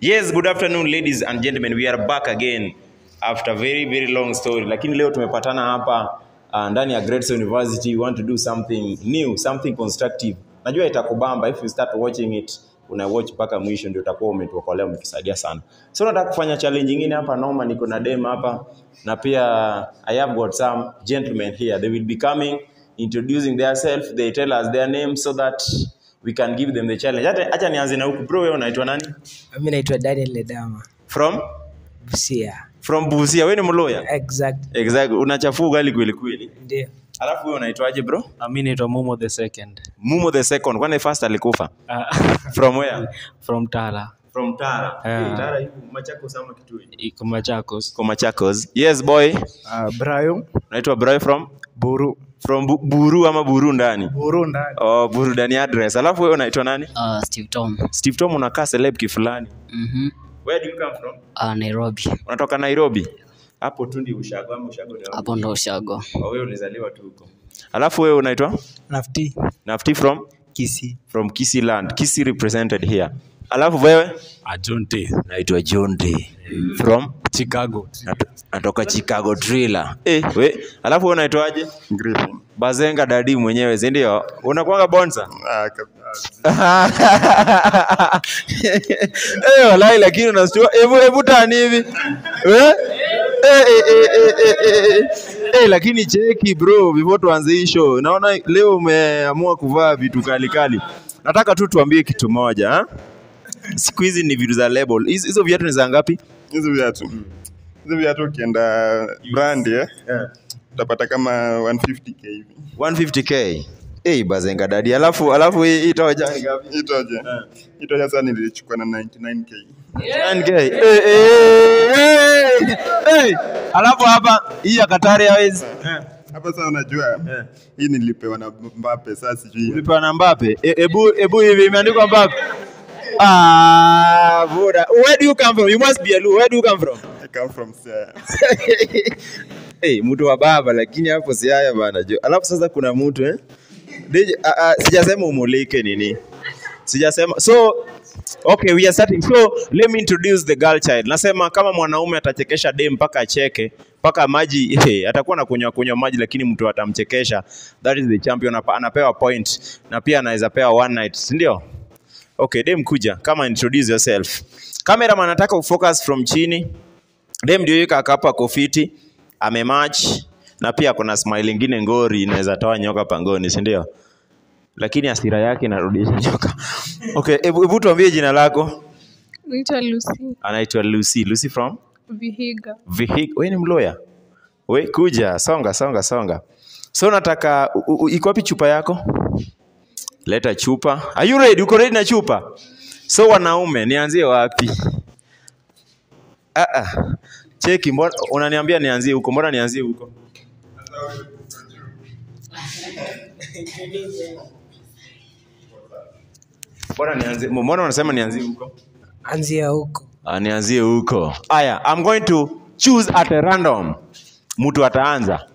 Yes, good afternoon ladies and gentlemen. We are back again after very very long story. Lakini leo tumepatana hapa uh, ndani ya Greatson University. We want to do something new, something constructive. Najua itakubamba if you start watching it una watch mpaka mwisho ndio utakuwa umetuokolea umetusaidia sana. So nataka kufanya challenge nyingine hapa noma, niko na dem hapa na pia I have got some gentlemen here. They will be coming introducing themselves. They tell us their name so that we can give them the challenge. Hata acha nianze na huku bro, wewe unaitwa nani? mi naitwa daniel ledama From busia from Busia. Wewe ni mloya? exact Exactly. Unachafua ugali kweli kweli. ndio Alafu wewe unaitwaje bro? Ah, mi naitwa Momo the second Mumo the second. Kwani first alikufa? Ah, From where? from Tala From Tara. Yeah. Hey, Tara yuko Machakos ama Kitui? iko Machakos. Kwa Machakos. Yes boy. Uh, Brayo Unaitwa Bro from Buru from Bu- Buru ama Buru ndani? Buru ndani Oh, Buru ndani address. Alafu wewe unaitwa nani? Uh, Steve Tom. Steve Tom unakaa celeb kifulani. Mhm. Where do you come from? Uh, Nairobi. Unatoka Nairobi. Hapo tu ndio ushago ama ushago ni wapi? Hapo ndo ushago. Oh, wewe ulizaliwa tu huko. Alafu wewe unaitwa? nafti Nafti from kisi from Kisii land. Kisii represented here. Alafu wewe? Ajonte. Naitwa John Day. From Chicago. Nato- natoka Chicago Thriller. Eh, we, alafu wewe unaitwaje? Griffin Bazenga dadi mwenyewe, si ndio? Unakuanga bonsa? ah, kabisa. Eh, walai lakini unastua. Hebu hebu tani hivi. Eh? Eh, eh, eh, eh, eh, eh, eh. Eh, lakini cheki bro, before tuanze hii show. Naona leo umeamua kuvaa vitu kali kali. Nataka tu tuambie kitu moja, ha? Siku hizi ni vitu za label. Hizo hizo viatu ni za ngapi? hizo viatu hizo viatu ukienda brand eh, utapata kama 150k hivi 150k. Eh, bazenga dadi. Alafu alafu hii hii toja ni ngapi? itoje itoje sasa nilichukua na 99k 9k. Eh, eh, eh, eh. Alafu hapa hii ya Qatar Airways. hapa sasa unajua hii nilipewa na Mbappe sasa sijui Ulipewa na Mbappe. E- Ebu ebu hivi imeandikwa Mbappe. Ah, buda. Where do you come from? You must be a Luo. Where do you come from? I come from Siaya hey, mtu wa baba lakini hapo si haya bana jo. Alafu sasa kuna mtu eh? DJ, uh, uh, sijasema umulike nini. Sijasema. So okay, we are starting. So let me introduce the girl child. Nasema kama mwanaume atachekesha dem mpaka acheke mpaka maji hey, atakuwa na kunywa kunywa maji lakini mtu atamchekesha. That is the champion. Apa- Anapewa point na pia anaweza pewa one night, si ndio? Okay, dem kuja. Kama introduce yourself. Cameraman anataka ufocus from chini. Dem ndio yuko akapa kofiti, amematch na pia kuna smile ingine ngori inaweza toa nyoka pangoni, si ndio? Lakini hasira yake inarudisha nyoka. Okay, hebu hebu tuambie jina lako. Naitwa Lucy Anaitwa Lucy. Lucy from Vihiga. Vihiga. Wewe ni mloya? We kuja, songa songa songa. So nataka u- u- iko wapi chupa yako? Leta chupa. Are you ready? Uko ready na chupa? So wanaume, nianzie wapi? Ah ah. Cheki, mbona unaniambia nianzie huko? Mbona nianzie huko? Mbona nianzie? Mbona unasema nianzie huko? anzia huko Ah, nianzie huko. Aya, I'm going to choose at a random. Mtu ataanza.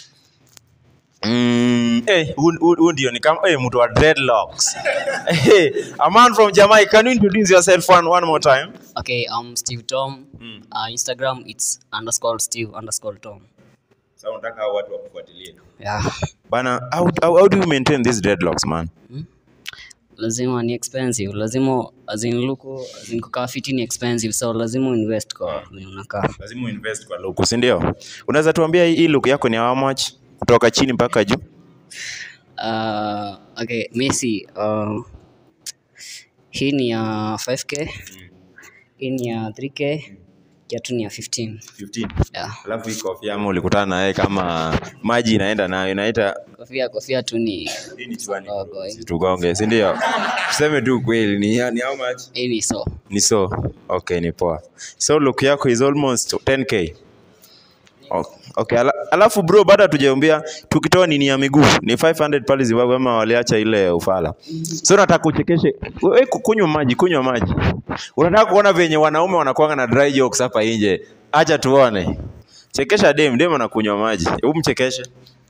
Mm, eh, huu- huu huu ndio ni kama eh, mtu wa dreadlocks. hey, a man from Jamaica, can you introduce yourself one, one more time? Okay, I'm Steve Tom. Uh, Instagram it's underscore Steve underscore Tom. Sasa unataka hao watu wakufuatilie. Yeah. Bana, how, how, how do you maintain these dreadlocks, man? Lazima ni expensive. Lazima as in look as in kukaa fiti ni expensive. So lazima invest kwa venye unakaa. Lazima uinvest kwa look, si ndio? Unaweza tuambia hii hii look yako ni how much? Kutoka chini mpaka juu? Uh, okay, Messi uh, hii ni ya 5k. Hii ni ya 3k. Kiatu ni ya 15. 15. Yeah. Alafu hii kofia ama ulikutana na yeye kama maji inaenda nayo inaita Kofia kofia tu ni hii ni chwani Dogo, eh. tugonge si ndio tuseme tu kweli ni, ni how much hii ni so. ni so okay ni poa so look yako is almost 10k O- okay ala, alafu bro bado hatujaombea tukitoa nini ya miguu ni 500 pale Zimbabwe ama waliacha ile ufala so nataka uchekeshe wewe kunywa maji kunywa maji unataka kuona venye wanaume wanakuanga na dry jokes hapa nje acha tuone chekesha dem dem anakunywa maji hebu mchekeshe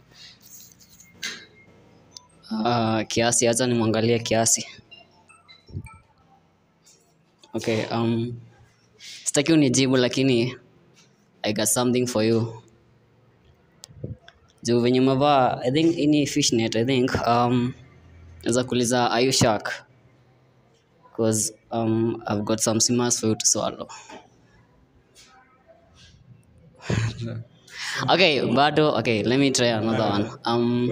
Uh, kiasi, acha nimwangalie kiasi. Okay, um, sitaki unijibu lakini i got something for you juu venye umevaa i think ini fishnet i think um, naweza kuuliza are you shark because um, i've got some simas for you to swallow okay bado okay let me try another one um,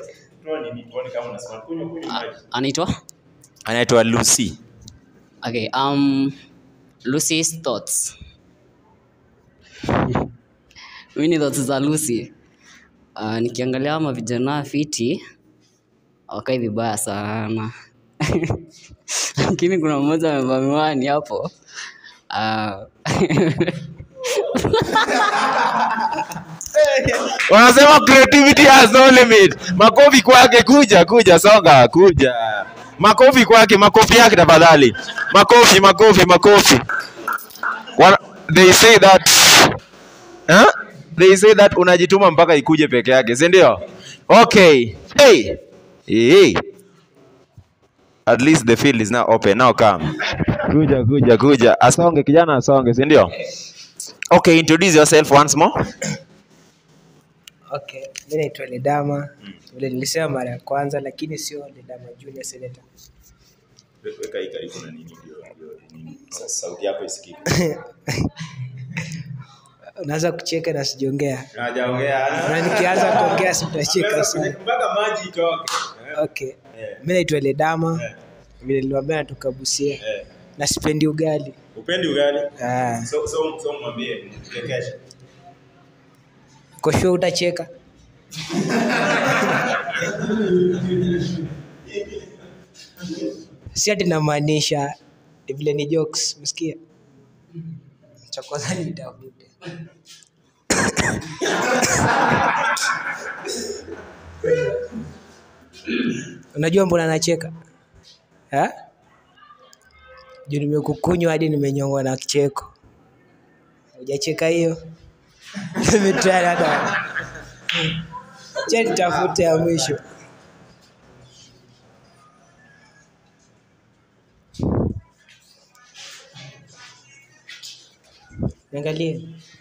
anaitwa anaitwa lucy Okay, um, Lucy's thoughts. Mimi ni thoughts za Lucy. Uh, nikiangalia ama vijana fiti wakai vibaya sana lakini kuna mmoja amevaa miwani hapo uh, wanasema creativity has no limit makofi kwake kuja kuja songa kuja makofi kwake makofi yake tafadhali makofi makofi makofi Wana, they say that huh? they say that unajituma mpaka ikuje peke yake si ndio okay hey. Hey. at least the field is now open now come kuja kuja kuja asonge kijana asonge si ndio okay introduce yourself once more Okay, mi naitwa Ledama vile nilisema mara ya kwanza, lakini sio Ledama Junior Senator. weka hii karibu na nini ndio ndio nini Sa- sauti yako isikike Unaanza kucheka na sijaongea, hajaongea na nikianza kuongea sitacheka sana. mpaka maji itoke Okay, mi naitwa Ledama vile niliwaambia natoka Busia na sipendi ugali. upendi ugali Ah, so so so mwambie mchekeshe uko sure utacheka? si ati namaanisha ni vile ni jokes, msikia? Cha kwanza nitafute Unajua mbona nacheka eh? Juu nimekukunywa hadi nimenyongwa na kicheko. Hujacheka hiyo? Nimetry hata. Acha nitafute ya mwisho. Niangalie.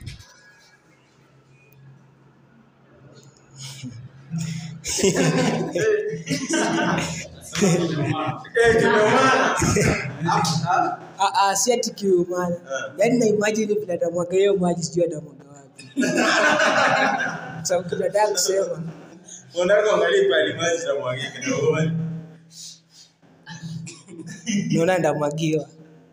Ah, ah, si ati kiumana. Yaani na imagine vile atamwaga hiyo maji sijui atamwaga wapi. Sababu kinataka kusema unataka angalie pale maji na mwagike na uone naona ndamwagiwa.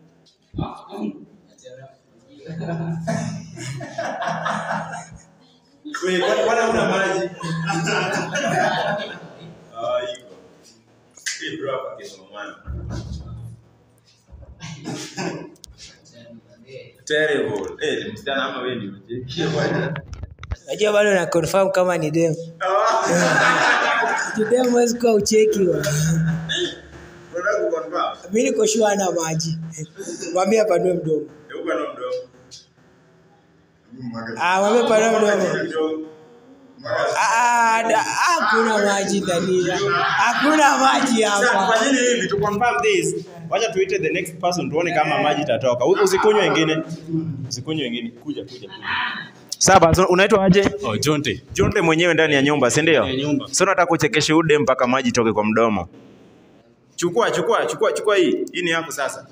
wewe kwani kwani una maji ah iko hii bro hapa kesho mwana terrible eh msichana ama wewe ndio unacheki bwana Najua bado na confirm kama ni dem. Juu dem huwezi kuwa ucheki wa. unataka kuconfirm Mimi niko sure ana maji. Mwambie apanue mdomo. hebu bana mdomo Ah, mwambie apanue mdomo. Ah, ah, da- hakuna maji ndani. Hakuna maji Sasa hapa. kwa nini hivi to confirm this? Wacha tuite the next person tuone kama maji itatoka. U- Usikunywe wengine. Usikunywe wengine. Kuja kuja kuja. Saba, so unaitwa aje? Oh, Jonte. Jonte mwenyewe ndani ya nyumba, si ndio? Ya nyumba. Sio nataka kuchekesha ude mpaka maji itoke kwa mdomo. Chukua, chukua, chukua, chukua hii. Hii ni yako sasa.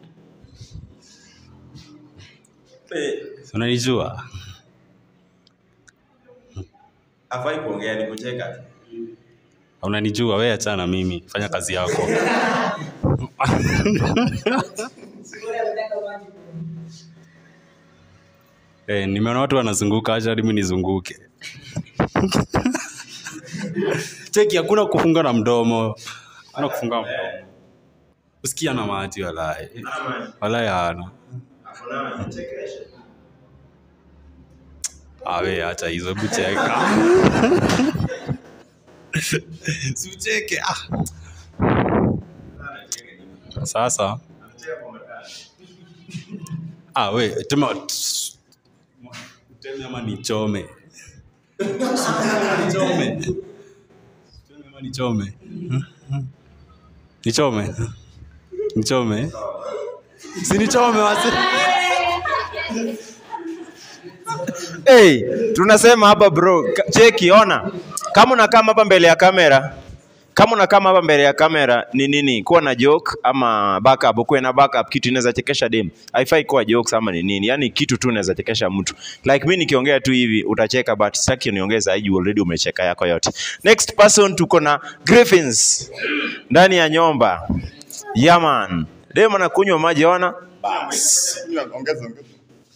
Eh, Si Unanijua? afai kuongea ni kucheka. tu. Unanijua wewe, achana na mimi, fanya kazi yako. Eh, nimeona watu wanazunguka, acha hadi mimi nizunguke. Cheki, hakuna kufunga na mdomo, hakuna kufunga mdomo. Usikia na maji walai, Ama walai hana. afuna chekesha. Awe, acha hizo, hebu cheka. Si ucheke. Ah. Sasa ah, we tema teme ama nichome nichome Teme ama nichome nichome nichome si nichome wasi hey, tunasema hapa bro, ka- cheki, ona kama unakaa hapa mbele ya kamera kama unakaa hapa mbele ya kamera ni nini, kuwa na joke ama backup, ukuwe na backup, kitu inaweza chekesha dem. Haifai kuwa jokes ama ni nini, yani kitu tu inaweza chekesha mtu. Like mimi nikiongea tu hivi utacheka, but sitaki uniongee zaidi, already umecheka yako yote. Next person tuko na Griffins ndani ya nyumba. Yaman, dem anakunywa maji, ona Ongeza, ongeza.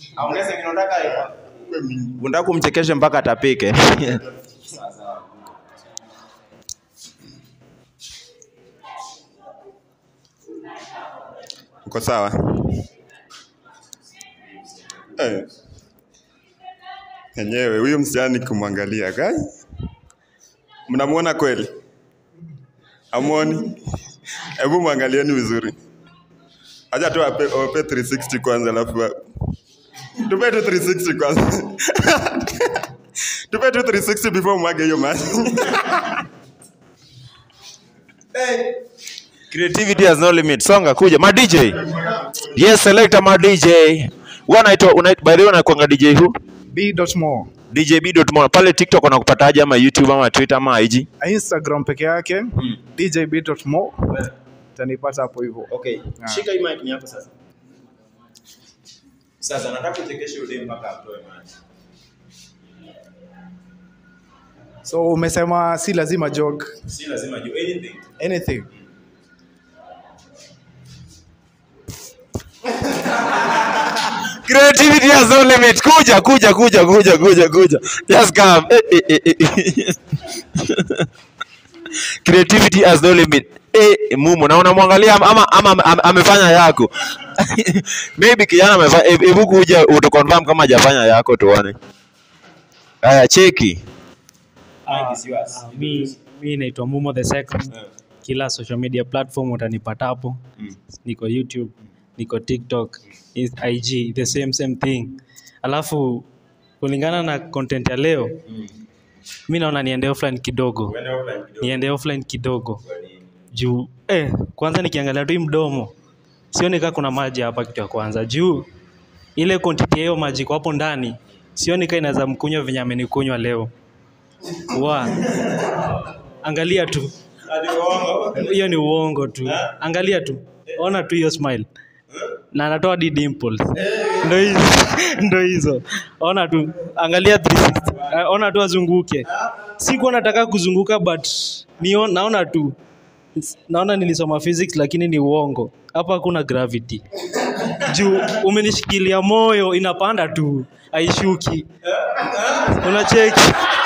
Uwe mingi. unataka kumchekeshe mpaka atapike. Uko sawa? Eh. Enyewe huyu msichana nikimwangalia kai, mnamuona kweli? Amuoni? Hebu mwangalieni vizuri. Acha tu ape, ape 360 kwanza alafu wa- tupe tu 360 kwanza. tupe tu 360 before mwage hiyo maji. Creativity has no limit. Songa kuja. Ma DJ. Yes, selector ma DJ. Wanaitwa una, by the way unakuanga DJ who? b.mo DJ B.mo. Pale TikTok wanakupataje ama YouTube ama Twitter ama IG? instagram peke yake dj b.mo utanipata hapo hivyo Okay. Ah. Shika hii mic ni yako sasa. Sasa nataka uchekeshe ule mpaka atoe maji. so umesema si lazima jog Si lazima juu anything. anything Creativity has no limit. Kuja, kuja, kuja, kuja, kuja, kuja. Just come. Eh, eh, eh, eh. Creativity has no limit. Eh, mumu na unamwangalia ama, ama, ama ame- amefanya yako. Maybe kijana amefanya hebu hebu kuja utuconfirm kama hajafanya yako tuone. Haya, cheki. Ah, mi, mi naitwa Mumo the second. Kila social media platform utanipata hapo. Niko YouTube, niko TikTok, is- IG, the same same thing. Alafu kulingana na content ya leo, mi naona niende offline kidogo, niende offline kidogo juu eh, kwanza nikiangalia tu hii mdomo sioni kaa kuna maji hapa, kitu ya kwanza juu ile quantity ya hiyo maji iko hapo ndani, sioni kaa inaweza mkunywa venye amenikunywa leo wa angalia tu hiyo ni uongo tu angalia tu ona tu hiyo smile na anatoa di dimples ndo hizo ndo hizo ona tu angalia 360 Eh, ona tu azunguke sikuwa nataka kuzunguka but nio, naona tu naona nilisoma physics lakini ni uongo hapa hakuna gravity juu umenishikilia moyo inapanda tu haishuki unacheki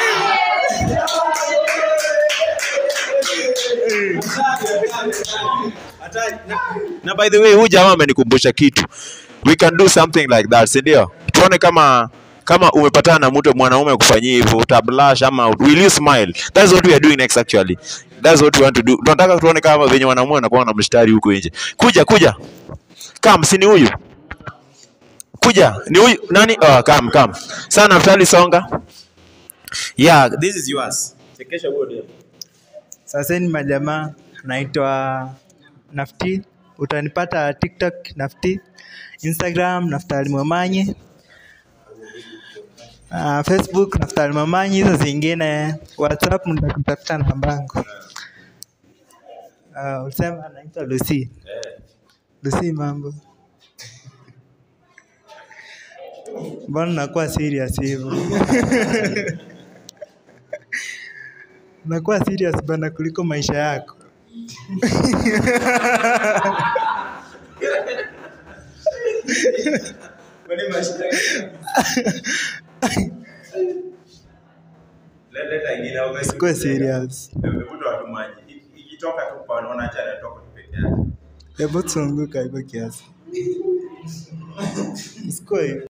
Na by the way, huyu jamaa amenikumbusha kitu. We can do something like that, si ndio? Tuone kama kama umepatana na mtu mwanaume kufanyia hivyo, utablush ama will you smile? That's what we are doing next actually. That's what we want to do. Tunataka tuone kama venye wanaume wanakuwa na mshtari huko nje. Kuja kuja. Kam, si ni huyu? Kuja, ni huyu nani? Oh, kam kam. Sasa Naftali songa. Yeah, this is yours. Chekesha huo demo. Sasa ni majamaa, naitwa Nafti, utanipata TikTok Nafti, Instagram Naftali Mwamanyi, uh, Facebook Naftali Mwamanyi, hizo zingine WhatsApp nitakutafuta nambangu. Uh, ulisema naitwa Lucy. Lucy, mambo? Mbona nakuwa serious hivyo? Nakuwa serious bana kuliko maisha yako. Sikuwa serious. Hebu tuzunguka hivyo kiasi. Sikuwa hivyo.